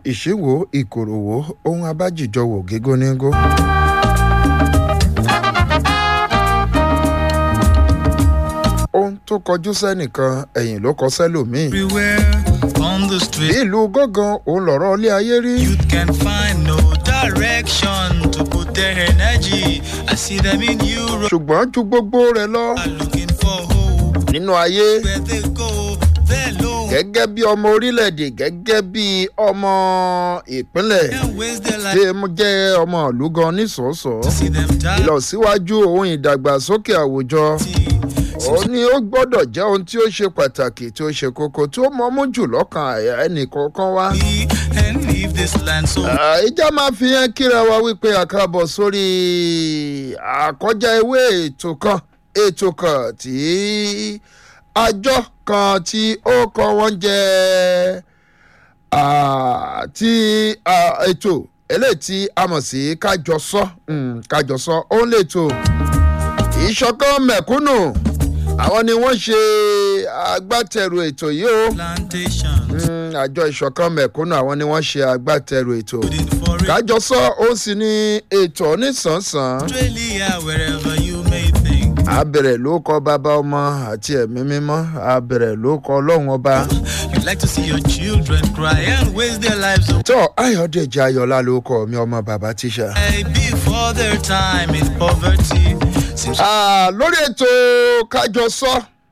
ìṣíwò ìkòròwò ohun abájìjọwò gígónígó. ohun tó kọjú sẹ́nìkan ẹ̀yìn ló kọ sẹ́lòmíì. Everywhere on the bí street, ìlú gángan òun lọ̀rọ̀ ilé ayé rí. youth can find no direction to put their energy. I see them in Europe, ṣùgbọ́n ju gbogbo rẹ̀ lọ are looking for hope. nínú ayé Where they go, they're low. gẹ́gẹ́ bí ọmọ orílẹ̀-èdè gẹ́gẹ́ bí ọmọ ìpínlẹ̀ Can't waste their tí life mo jẹ́ ọmọ ìlú gan nísọ̀ọ́sọ̀ to see them die. ìlọsíwájú ohun ìdàgbàsókè àwùjọ ó ní ó gbọ́dọ̀ jẹ́ ohun tí ó ṣe pàtàkì tí ó ṣe kókó tí ó mọ́mú jù lọ́kàn àyà ẹnìkọ̀ọ̀kan wá. and leave this land so Ah, ìjà máa fi hàn kíra wa wípé àkàbọ̀ sórí àkọjá ewé ètò kan ètò kan tí àjọ kan tí ó kọ́ wọ́n jẹ́ ah, tí ah, ètò eléyìí tí a mọ̀ sí kájọsọ mm, kájọsọ ó ń lè tó ìṣọ̀kan mẹ̀kúnnù àwọn ni wọ́n ṣe agbátẹrù ètò yìí o plantation. Mm, àjọ ìṣọ̀kan mẹ̀kúnnù àwọn ni wọ́n ṣe agbátẹrù ètò Putting for it. kájọsọ ó sì ní ètò onísànsán Australia, wherever you may think. abẹ̀rẹ̀ ló kọ bàbá ọmọ àti ẹ̀mí mímọ́ abẹ̀rẹ̀ ló kọ ọlọ́run ọba. You like to see your children cry and waste their lives tó ayọ̀dèjì ayọ̀lá ló kọ mi ọmọ bàbá tíṣà. away before their time in poverty. Seems Ah, lórí ètò kájọsọ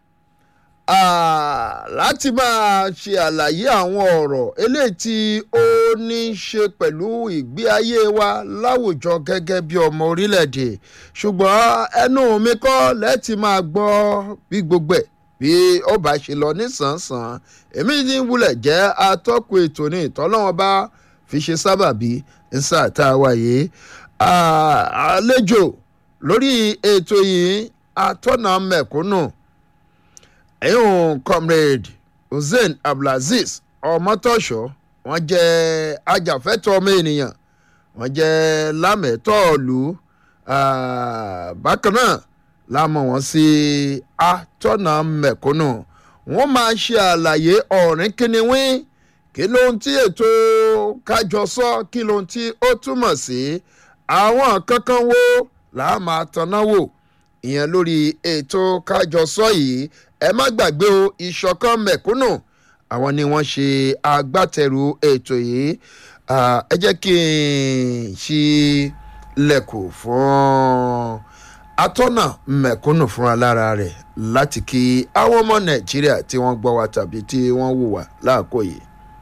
ah, láti máa ṣe àlàyé àwọn ọ̀rọ̀ eléyìí tí ó ní í ṣe pẹ̀lú ìgbé ayé wa láwùjọ gẹ́gẹ́ bí ọmọ orílẹ̀-èdè ṣùgbọ́n ẹnu mi kọ́ lẹ́tì máa gbọ́ bí gbogbo ẹ̀ bí ó bá ṣe lọ nísànsàn èmi ní wulẹ̀ jẹ́ atọ́kùn ètò ní ìtọ́lọ́wọ́n bá fi ṣe sábàbí ń sáà tá a wà yìí Ah, àlejò lórí ètò yìí atọ́nà mẹ̀kúnnù ẹ̀yìn comrade hussein abdulaziz ọmọtọ́ṣọ́ wọ́n jẹ́ ajàfẹ́tọ̀ ọmọ ènìyàn wọ́n jẹ́ lámẹ̀tọ́ọ̀lù bákan náà lámọ̀ wọ́n sí atọ́nà mẹ̀kúnnù wọ́n máa ṣe àlàyé ọ̀rìn kínníwín kí ló ń tí ètò kájọsọ kí ló ń tí ó túmọ̀ sí àwọn kankan wo là á máa tanná wò ìyẹn lórí ètò kájọsọ yìí ẹ má gbàgbé o ìṣọ̀kan mẹ̀kúnnù àwọn ni wọ́n ṣe agbátẹrù ètò yìí Ah, ẹ jẹ́ kí n ṣí lẹ̀kùn fún atọ́nà mẹ̀kúnnù fúnra lára rẹ̀ láti kí àwọn ọmọ nàìjíríà tí wọ́n gbọ́ wa tàbí tí wọ́n wò wá láàkó yìí.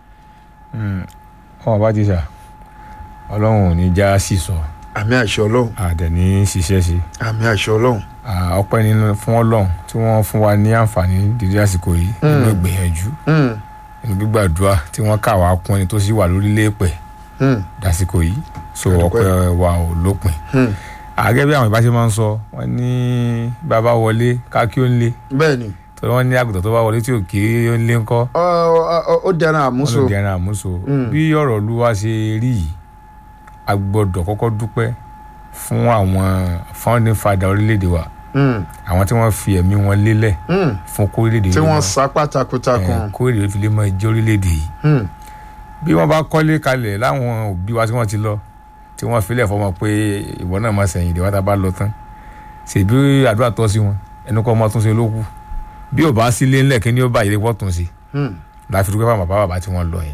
wọn bá ti sà ọlọ́run ò ní já sí sọ àmì àṣẹ ọlọ́run àdẹ̀ní ṣiṣẹ́ sí àmì àṣẹ ọlọ́run Ah, ọpẹ́ nínú fún ọlọ́run tí wọ́n fún wa ní àǹfààní dídí àsìkò yìí nínú ìgbìyànjú Hmm, nínú gbígbàdúrà tí wọ́n kà wá kún ẹni tó sì wà lórílẹ̀ èpẹ̀ hmm, dásìkò yìí so Àdúpẹ́. ọpẹ́ wa ò lópin hmm. àgẹ́ bí àwọn ìbáṣe máa ń sọ wọ́n ní bàbá wọlé ká kí ó ń lé bẹ́ẹ̀ ni torí wọ́n ní àgùntàn tó bá wọlé tí ò kí ó ń lé ńkọ́ Ọ- ọ- ọ- ó dẹran àmúso wọ́n ló di ẹran àmúso Mm. bí ọ̀rọ̀ olúwa ṣe rí yìí a gbọ́dọ̀ kọ́kọ́ dúpẹ́ fún àwọn founding father orílẹ̀-èdè wa Hmm, àwọn tí wọ́n fi ẹ̀mí wọn lélẹ̀ hmm. fún kó orílẹ̀-èdè tí yìí wọ́n mọ́- sapá eh, takuntakun. kó orílẹ̀-èdè fi lè mọ ìjẹ́ orílẹ̀-èdè yìí Hmm, bí wọ́n bá kọ́lé kalẹ̀ láwọn òbí wa tí wọ́n ti lọ tí wọ́n filẹ̀ fọmọ pé ìwọ náà máa sẹ̀yìn ìdíwọ́ tá a bá lọ tán ṣèbí àdúrà tọ́ sí wọn ẹnu kọ́ ọmọ tún ṣe ló kù bí ò bá sílé ńlẹ̀ kí ni ó bá ìdí pọ̀ tún ṣe hmm. láfi dúpẹ́ fún bàbá bàbá tí wọ́n lọ yẹn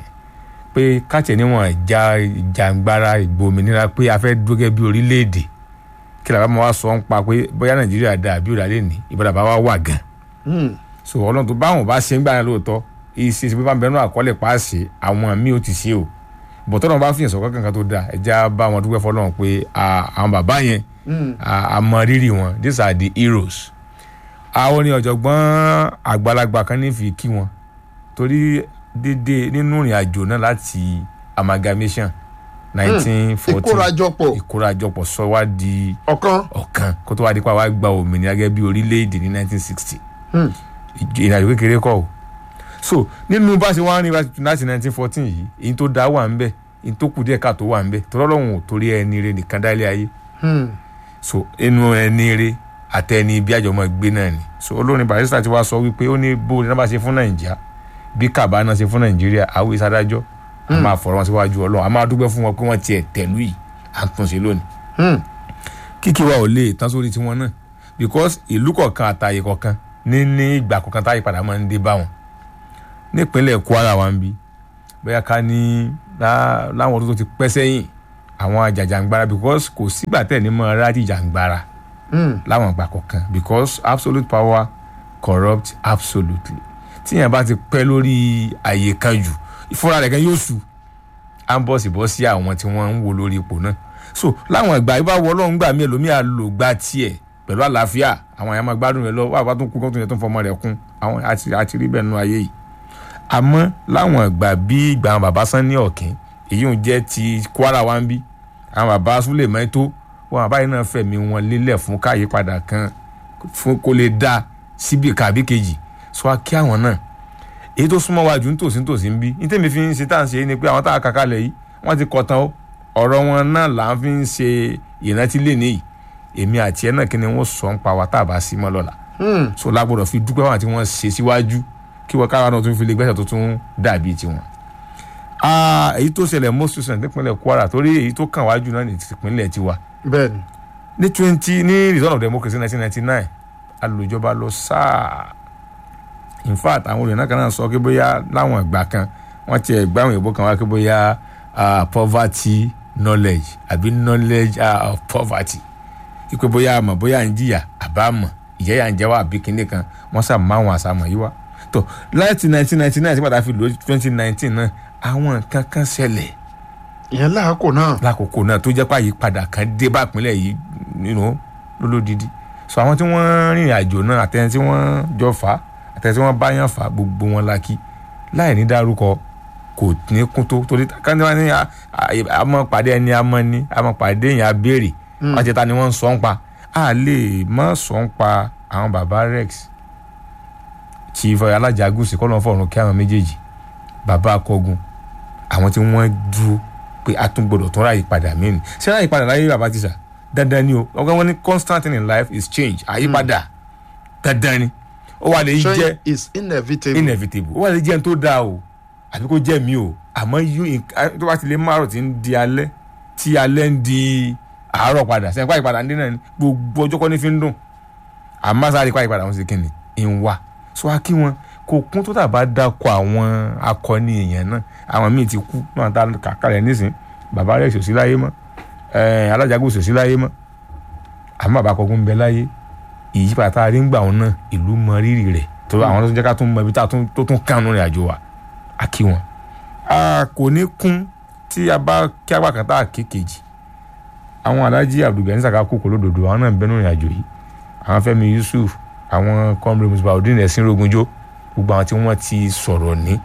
pé káàtì níwọ̀n ìjà ìjàngbara ìgbòmìnira pé a fẹ́ dúgẹ́ bí orílẹ̀-èdè kí làbá máa wá sọ ń pa pé bóyá nàìjíríà dáa bí òdà lè ní ìbọ̀dà bá wá wà gan Hmm, so ọlọ́run tó báwọn bá ṣe ń gbà yẹn lóòótọ́ ìṣe ìṣe pípa bẹ̀rù àkọọ́lẹ̀ pàṣẹ àwọn míì ó ti ṣe o bọ̀tọ́ náà bá fi ìṣọ̀kan kankan tó dáa ẹja bá wọn dúpẹ́ fọlọ́run pé à- àwọn bàbá yẹn hmm. à- a mọ rírì wọn these are the heroes àwọn ni ọ̀jọ̀gbọ́n àgbàlagbà kan ní fi kí wọn torí dédé nínú ìrìn àjò náà láti amalgamation nineteen fourteen ìkórajọpọ̀ ìkórajọpọ̀ sọ wá di ọ̀kan. ọ̀kan kó tó wá di pa wá gba òmìnira gẹ́gẹ́ bí orílẹ̀-èdè ní nineteen sixty Hmm. ìrìnàjò kékeré kọ́ o so nínú bá ṣe wá ń rìn láti nineteen fourteen yìí èyí tó dá wà ń bẹ̀ èyí tó kù díẹ̀ ká tó wà ń bẹ̀ tọ́lọ́run ò torí ẹni rẹ nìkan dá ilé ayé Hmm, so inú ẹni rẹ àtẹni bí àjọmọ gbé náà ni so olórin barista ti wá sọ wípé ó ní bó ní bá ṣe fún nàìjíríà bí kàbá náà ṣe fún nàìjíríà àwọn ìsadájọ́ a máa fọ̀rọ̀ wọn síwájú ọlọ́run a máa dúpẹ́ fún wọn pé wọ́n tiẹ̀ tẹ̀lú yìí à ń túnṣe lónìí Hmm. kíkí wa ò lè tán sórí tiwọn náà because ìlú kọ̀ọ̀kan àtàyè kọ̀ọ̀kan ní ní ìgbà kọ̀ọ̀kan táyé padà máa ń dé bá wọn nípínlẹ̀ Kwara wa ń bí bóyá ká ní lá- láwọn ọdún tó ti pẹ́ sẹ́yìn àwọn àjàjàngbara because kò sígbà tẹ̀ ní mọ́ rájì jàngbara Hmm. láwọn ìgbà kọ̀ọ̀kan because absolute power corrupt absolutely tíyẹn bá ti pẹ́ lórí àyè kan jù ìfúnra rẹ̀ kan yóò sùn à ń bọ̀sì bọ́ sí àwọn tí wọ́n ń wo lórí ipò náà so láwọn ìgbà ìbá wọ ọlọ́run gbà mí ẹlòmíà lò gba tiẹ̀ pẹ̀lú àlàáfíà àwọn àyàmọ̀ gbádùn rẹ̀ lọ wà bá tún kú kó tún yẹ tó ń fọmọ rẹ̀ kún àwọn àti àti rí bẹ́ẹ̀ nínú ayé yìí àmọ́ láwọn ìgbà bí ìgbà àwọn bàbá Sanni Ọ̀kín èyí ń jẹ́ ti Kwara wa ń bí àwọn bàbá Súlè Mẹ́tò wọn bàbá yìí náà fẹ̀mí wọn lélẹ̀ fún káyípadà kan fún kó lè dá síbi kàbí kejì sọ wá kí àwọn náà èyí tó súnmọ́ wájú nítòsí nítòsí ń bí ní tèmi fi ń ṣe tá à ń ṣe ni pé àwọn tá a kà kalẹ̀ yìí wọ́n ti kọ̀ tán ó ọ̀rọ̀ wọn náà là ń fi ń ṣe ìrántí lé níyì èmi àti ẹ náà kí ni wọ́n sọ ń pa wa tá a bá sí mọ́ lọ́la Hmm. so lágbọ́dọ̀ fi dúpẹ́ wọn àti wọ́n ṣe síwájú kí wọ́n káwa náà tún fi lè gbẹ́sẹ̀ tó tún dàbí tiwọn. Ah, èyí tó ṣẹlẹ̀ most recent nípínlẹ̀ Kwara torí èyí tó kàn wájú náà ní ìpínlẹ̀ tiwa bẹ́ẹ̀ni ní twenty ní return of democracy nineteen ninety nine alòjọba lọ sáà in fact àwọn olùyẹn náà kan náà sọ pé bóyá láwọn ìgbà kan wọ́n ti ẹ̀gbá àwọn èèbó kan wá pé bóyá ah, poverty knowledge àbí knowledge ah, of poverty ipe bóyá àmọ̀ bóyá ń jìyà àbá mọ̀ ìyá yà ń jẹ́ wá àbí kinní kan wọ́n sà máa wọn àsàmọ̀ yìí wá tó láti nineteen ninety nine sí pàtàkì lò twenty nineteen náà àwọn nǹkan kan ṣẹlẹ̀ ìyẹn láàkó náà lákòókò náà tó jẹ́ pé àyípadà kan dé bá ìpínlẹ̀ yìí nínú lólódìdí so àwọn tí wọ́n rìnrìn àjò náà àtẹni tí wọ́n jọ fà á àtẹni tí wọ́n bá yàn fà á gbogbo wọn la kí láì ní dárúkọ kò ní kún tó torí káńtí wọn ní a- a- àmọ́ pàdé ẹni àmọ́ ní àmọ́ pàdé yẹn abéèrè wọ́n ti ta ni wọ́n ń sọ ń pa a lè má sọ ń pa àwọn baba rex chief alájàgùsì kọ́lọ́n fọ̀run kí àwọn méjèèjì baba akọgun àwọn tí wọ́n dúró pé a tún gbọdọ̀ tún ráàyè padà mìíràn ṣé ráàyè padà láyé bàbá tíṣà dandan ni o ọgbọ́n wọn ní constant thing in life is change àyípadà dandan ni ó wà lè jẹ́ change is inevitable inevitable ó wà lè jẹ́ n tó dáa o àbí kó jẹ́ mi o àmọ́ yóò tó bá ti lè márùn tí ń di alẹ́ tí alẹ́ ń di àárọ̀ padà sẹ́yìn pàyè padà ń dín náà ni gbogbo ọjọ́ kọ́ ní fi ń dùn àmọ́ sáré pàyè padà wọn sì kíni ń wá sọ wá kí wọn kò kún tó tàbá dákọ àwọn akọni èèyàn náà àwọn míì ti kú náà tá kàkà rẹ̀ nísìn bàbá rẹ̀ sòsí láyé mọ́ ẹ̀ẹ́n alájàgbó sòsí láyé mọ́ àmọ́ bàbá kọ̀ọ̀kan ń bẹ láyé ìyípadà tá a rí ń gbà wọn náà ìlú mọ rírì rẹ̀ tó àwọn tó ń jẹ́ ká tún mọ ibi tá a tún- tó tún kánú rìn àjò wa a kí wọn. a kò ní kún tí a bá kí apá kan tá a ké kejì àwọn alájí abdulgani saka kókò lódodo àwọn náà ń bẹnu rìn àjò yìí àwọn Fẹ́mi Yusuf àwọn kọmre musbaudin ẹsìn rogunjo gbogbo àwọn tí wọ́n ti sọ̀rọ̀ ní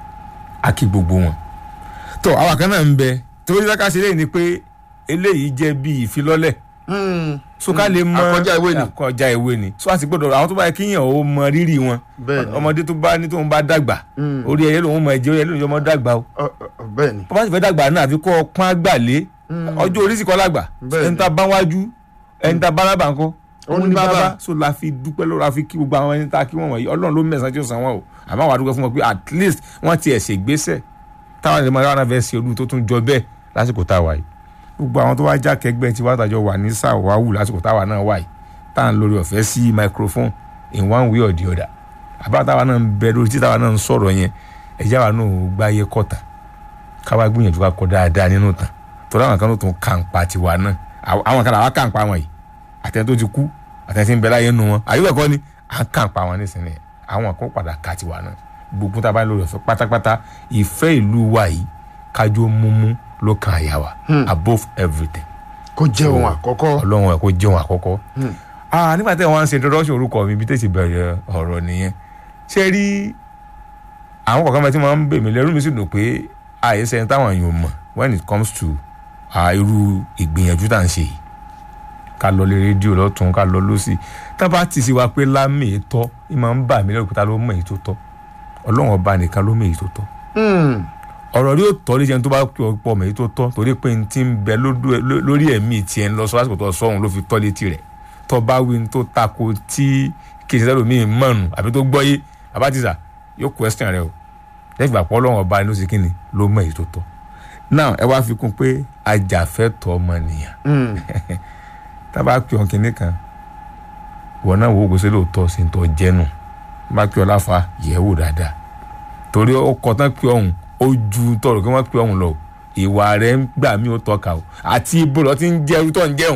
a kí gbogbo wọn. tó àwọn kan náà ń bẹ torí ká ṣe léyìn ni pé eléyìí jẹ́ bí ìfilọ́lẹ̀ Hmm. so ká lè mọ Àkọjá ìwé ni. àkọjá ìwé ni so a sì gbọ́dọ̀ àwọn tó bá yẹ kíyàn ó mọ rírì wọn Bẹ́ẹ̀ni. ọmọdé tó bá ní tóun bá dàgbà Mm. orí ẹyẹ lòun mọ ẹjẹ orí ẹyẹ lòun yọmọ dàgbà o Ọ- ọ- bẹ́ẹ̀ni bó bá sì fẹ́ dàgbà náà àfi kọ́ pọ́n àgbàlé ọjọ́ orí sì kọ́ làgbà Bẹ́ẹ̀ni. ẹni tá a bá wájú ẹni tá a bá lábà ńkọ́ Òun ni bàbá. so la fi dúpẹ́ lọ́wọ́ la fi kí gbogbo àwọn ẹni tá a kí wọ́n wọ̀nyí ọlọ́run ló mẹ̀sán tí ó san wọn o àmọ́ àwọn àdúgbò fún wọn pé at least wọ́n ti ẹ̀sẹ̀ gbéṣẹ̀ táwọn ẹ̀rọ máa fẹ́ ṣe olú tó tún jọ bẹ́ẹ̀ lásìkò tá a wà yìí gbogbo àwọn tó wá já kẹgbẹ́ tí wàá tàjọ wà ní sàwáwù lásìkò táwa náà wà yìí tá à ń lórí ọ̀fẹ́ sí microphone in one way or the other àbá táwa náà ń bẹ lórí tí táwa náà ń sọ̀rọ̀ yẹn ẹ̀já wa náà ò gbáyé kọ̀tà káwa gbìyànjú ká kọ dáadáa nínú tàn torí àwọn kan ló tún kàǹpa tiwa náà Àwọn- àwọn kan làwọn kàǹpa wọn yìí àtẹni tó ti kú àtẹni tí ń bẹ láyé nu wọn àyùbẹ̀ kọ́ ni à ń kàǹpa wọn nísìnyí àwọn kan padà ka tiwa náà gbogbo tá a bá ń lórí ọ̀fẹ́ pátápátá ìfẹ́ ìlú wa yìí kájọ múmú ló kan àyà wa above everything kó jẹ́ ohun àkọ́kọ́ ọlọ́run ẹ̀ kó jẹun àkọ́kọ́ ah nígbà tí wọ́n ń ṣe introduction orúkọ mi bí tètè bẹ̀rẹ̀ ọ̀rọ̀ nìyẹn ṣé rí àwọn kọ̀ọ̀kan bẹ́ẹ̀ tí wọ́n ń bè mí lẹ́rú mi sì dùn pé àìsẹ́ ẹni táwọn èèyàn mọ̀ when it comes to ah, irú ìgbìyànjú tá à ń ṣe yìí ká lọ lé rédíò lọ́tún ká lọ lọ́sì tá a bá ti sí wa pé lámì ètò ì máa ń bà mí lẹ́rù pé ta ló mọ̀ èyí tó tọ́ ọlọ́run ọba nìkan ló mọ̀ èyí tó tọ́ Hmm. ọ̀rọ̀ rí òtọ́ lè jẹun tó bá pọ̀ pọ̀ mẹ́yì tó tọ́ torí pé n ti ń bẹ lódú- ló- lórí ẹ̀mí tiẹ̀ ń lọ sọ lásìkò tó sọ òun ló fi tọ́ létí rẹ̀ tó bá wí ní tó tako tí kì í ṣe sẹ́lòmíì mọ̀nù àbí tó gbọ́yé àbátìsà yóò question rẹ o tẹ́gbà pọ́ lọ́wọ́ ọba ló ṣe kí ni ló mọ èyí tó tọ́ náà ẹ wá fi kún pé ajàfẹ́tọ̀ ọmọnìyàn Mm. tábà pè ọ́ kínní kan wọn náà wo gbèsè lóòótọ́ sí tó jẹ́nu bá pè ọ́ láfa yẹ̀ wò dáadáa torí ó kọ́ tán pè ọ̀hún ó ju tọrọ kí wọ́n pè ọ̀hún lọ ìwà rẹ̀ ń gbà mí ó tọ́ka o àti ibo lọ ti ń jẹ́ irú tó ń jẹun